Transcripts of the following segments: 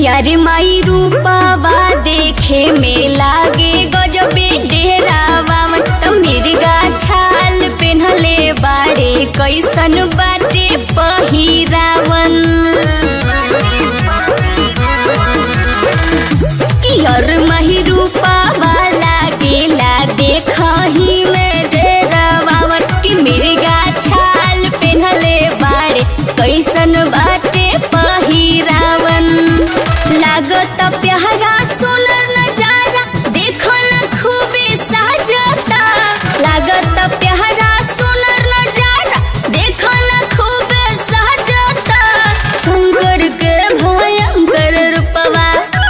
कियारे माई रूपावा देखे में लागे गजबे डेरावा तो मिर्गा छाल पेन्हले बाड़े कैसन बाटे पहिरावन कियर माही रूपावा लागेला देखही में डेरावा कि मिर्गा छाल पेन्हले बाड़े कैसन बाटे पहिरावन लागत प्यारा सुनर नजारा देखो न खूबे साजता लागत प्यारा सुनर नजारा देखो न खूबे साजता शंकर के भयंकर रूपवा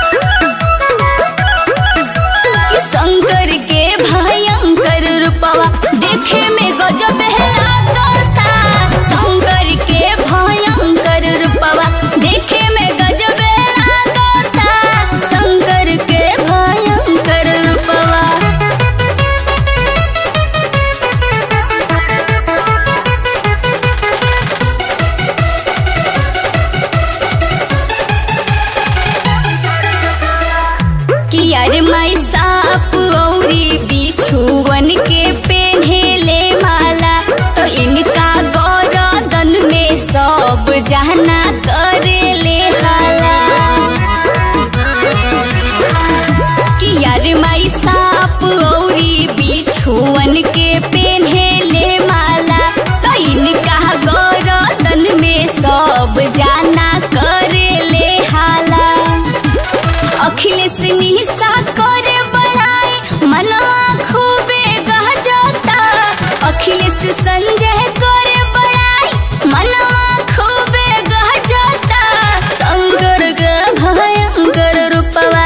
कि शंकर के भयंकर रूपवा देखे में गजब लागता शंकर के भयंकर रूपवा देखे में गजब लागता शंकर के भयंकर रूपवा कियार माई साप औरी बिछुवन के पेन्हेले माला तो इनका गौरदन में सब जहना करेले हाला कियार माई साप औरी बिछुवन के पेन्हेले माला तो इनका गौरदन में सब जाना करेले हाला अखिलेश निशा करे बड़ाई मना खूबे गहजता अखिलेश संजय करे बड़ाई मना खूबे गहजता शंकर के भयंकर रूपवा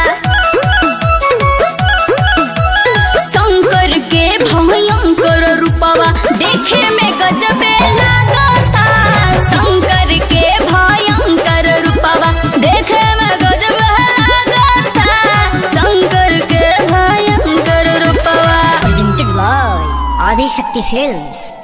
शंकर के भयंकर रूपवा देखे में गजबे लागता शंकर के भयंकर रूपवा देखे में गजबे लागता शंकर के भयंकर रूपवा presented by Adi Shakti Films.